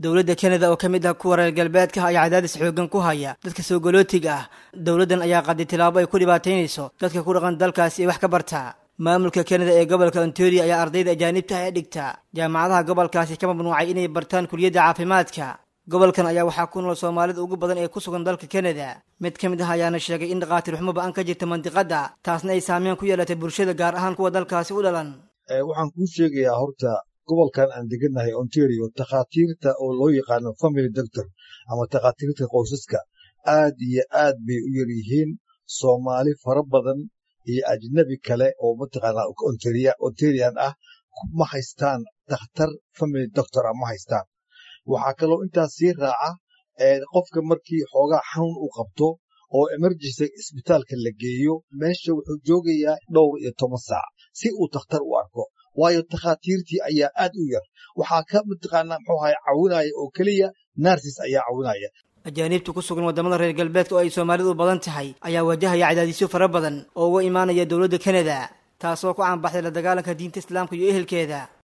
dowladda kanada oo ka mid ah kuwa reer galbeedka ayaa cadaadis xoogan ku haya dadka soo galootiga ah dowladdan ayaa qaday tilaabo ay ku dhibaataynayso dadka ku dhaqan dalkaasi ee wax ka barta maamulka kanada ee gobolka ontario ayaa ardayda ajaanibta ah ee dhigta jaamacadaha gobolkaasi ka mamnuucay inay bartaan kuliyadda caafimaadka gobolkan ayaa waxaa ku nool soomaalida ugu badan ee ku sugan dalka kanada mid ka mid ah ayaana sheegay in dhakhaatiir xumo ba-an ka jirta mandiqadda taasna ay saameyn ku yeelatay bulshada gaar ahaan kuwa dalkaasi u dhalan waxaan kuu sheegayaa horta gobolkan aan degannahay ontario takhaatiirta oo loo yaqaano family doctor ama takhaatiirta qoysaska aad iyo aad bay u yar yihiin soomaali fara badan iyo ajnabi kale oo mataqaanaa ontarian ah ma haystaan dakhtar family doctor ah ma haystaan waxaa kaloo intaas sii raaca qofka markii xoogaa xanuun uu qabto oo emergency isbitaalka la geeyo meesha wuxuu joogayaa dhowr iyo toban saac si uu dakhtar u arko waayo takhaatiirtii ayaa aad u yar waxaa ka mataqaanaa muxuu ahay cawinaya oo keliya narsis ayaa cawinaya ajaaniibta ku sugan waddamada reer galbeedka oo ay soomaalidu u badan tahay ayaa wajahaya cadaadisyo fara badan oo uga imaanaya dowladda kanada taasoo ku caanbaxday la dagaalanka diinta islaamka iyo ehelkeeda